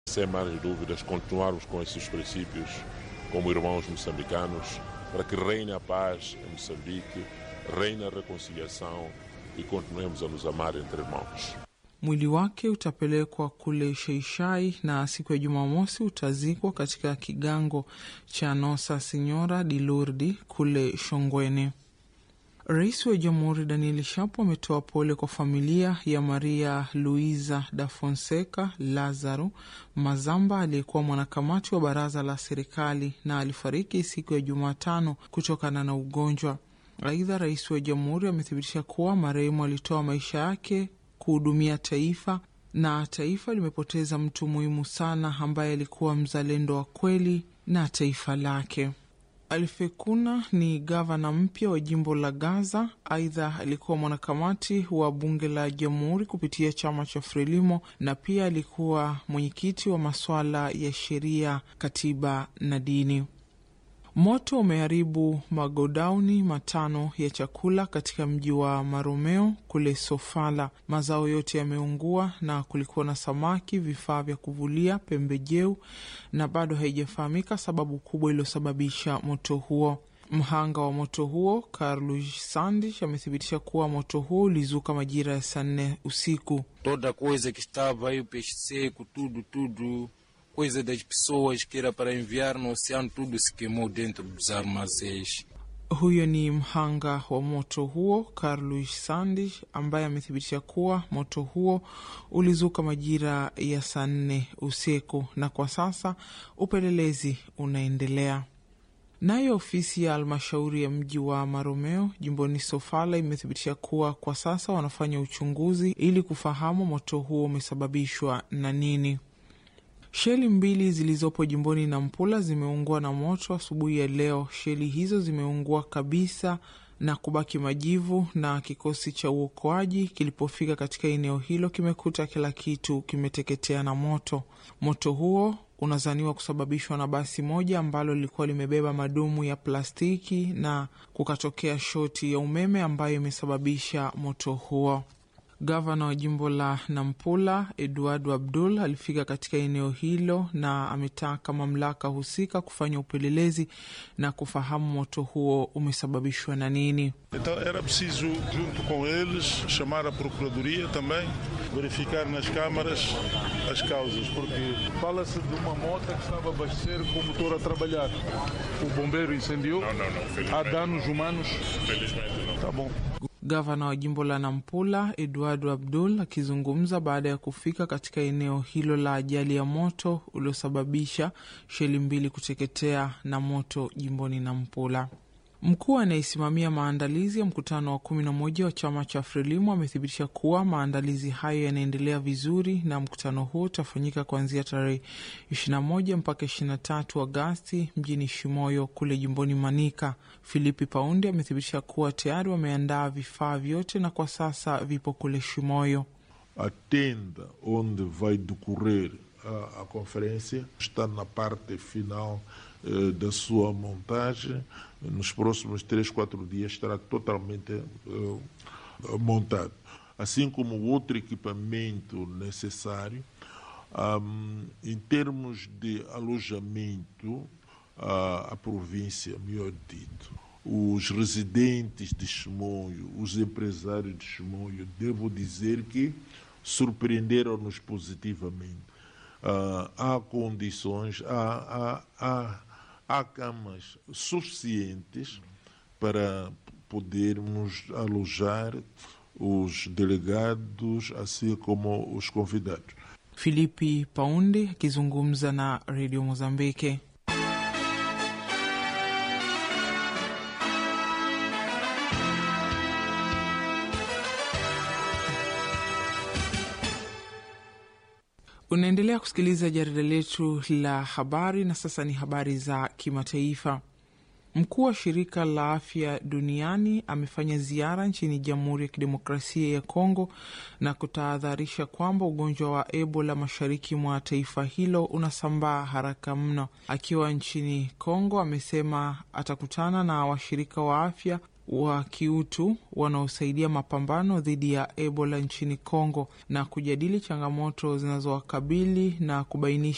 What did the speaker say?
Sem mais dúvidas, continuarmos com esses princípios como irmãos moçambicanos, para que reine a paz em Moçambique, reine a reconciliação e continuemos a nos amar entre irmãos. Mwili wake utapelekwa kule Sheishai na siku ya Jumamosi utazikwa katika kigango cha Nosa Sinyora di Lourdes kule Shongweni. Rais wa Jamhuri Daniel Shapo ametoa pole kwa familia ya Maria Luisa da Fonseca Lazaro Mazamba aliyekuwa mwanakamati wa baraza la serikali na alifariki siku ya Jumatano kutokana na ugonjwa. Aidha, rais wa jamhuri amethibitisha kuwa marehemu alitoa maisha yake kuhudumia taifa na taifa limepoteza mtu muhimu sana ambaye alikuwa mzalendo wa kweli na taifa lake. Alfekuna ni gavana mpya wa jimbo la Gaza. Aidha, alikuwa mwanakamati wa bunge la jamhuri kupitia chama cha Frelimo na pia alikuwa mwenyekiti wa masuala ya sheria, katiba na dini. Moto umeharibu magodauni matano ya chakula katika mji wa Maromeo kule Sofala. Mazao yote yameungua na kulikuwa na samaki, vifaa vya kuvulia, pembejeo na bado haijafahamika sababu kubwa iliyosababisha moto huo. Mhanga wa moto huo Carlos Sandish amethibitisha kuwa moto huo ulizuka majira ya saa nne usiku. Toda coisa que estava aí, o peixe seco, tudo, tudo coisa das pessoas que era para enviar no oceano, tudo se queimou dentro dos armazéns. Huyo ni mhanga wa moto huo Carlos Sandish ambaye amethibitisha kuwa moto huo ulizuka majira ya saa nne usiku na kwa sasa upelelezi unaendelea. Nayo ofisi ya halmashauri ya mji wa Maromeo jimboni Sofala imethibitisha kuwa kwa sasa wanafanya uchunguzi ili kufahamu moto huo umesababishwa na nini. Sheli mbili zilizopo jimboni Nampula zimeungua na moto asubuhi ya leo. Sheli hizo zimeungua kabisa na kubaki majivu, na kikosi cha uokoaji kilipofika katika eneo hilo kimekuta kila kitu kimeteketea na moto. Moto huo unazaniwa kusababishwa na basi moja ambalo lilikuwa limebeba madumu ya plastiki na kukatokea shoti ya umeme ambayo imesababisha moto huo. Gavana wa jimbo la Nampula Eduardo Abdul alifika katika eneo hilo na ametaka mamlaka husika kufanya upelelezi na kufahamu moto huo umesababishwa na nini. Então era preciso, junto com eles, chamar a Procuradoria também, verificar nas câmaras as causas, porque fala-se de uma moto que estava a abastecer com o motor a trabalhar. O bombeiro incendiou. Não, não, não, felizmente. Há danos humanos. Felizmente não. Tá bom. Gavana wa jimbo la Nampula Eduardo Abdul akizungumza baada ya kufika katika eneo hilo la ajali ya moto uliosababisha sheli mbili kuteketea na moto jimboni Nampula. Mkuu anayesimamia maandalizi ya mkutano wa kumi na moja wa chama cha Frelimu amethibitisha kuwa maandalizi hayo yanaendelea vizuri na mkutano huo utafanyika kuanzia tarehe 21 mpaka 23 Agasti mjini Shimoyo kule jimboni Manika. Filipi Paundi amethibitisha kuwa tayari wameandaa vifaa vyote na kwa sasa vipo kule Shimoyo. A tenda onde vai decorrer a, a conferência está na parte final eh, da sua montagem. Nos próximos três, quatro dias estará totalmente eh, montado. Assim como o outro equipamento necessário. Um, em termos de alojamento, a, a província, melhor dito, os residentes de Chimoio, os empresários de Chimoio, devo dizer que surpreenderam-nos positivamente. Uh, há condições, há, há, há, há camas suficientes para podermos alojar os delegados, assim como os convidados. Filipi Paundi akizungumza na redio Mozambiki. Unaendelea kusikiliza jarida letu la habari, na sasa ni habari za kimataifa. Mkuu wa shirika la afya duniani amefanya ziara nchini Jamhuri ya Kidemokrasia ya Kongo na kutahadharisha kwamba ugonjwa wa Ebola mashariki mwa taifa hilo unasambaa haraka mno. Akiwa nchini Kongo, amesema atakutana na washirika wa afya wa kiutu wanaosaidia mapambano dhidi ya Ebola nchini Kongo na kujadili changamoto zinazowakabili na kubainisha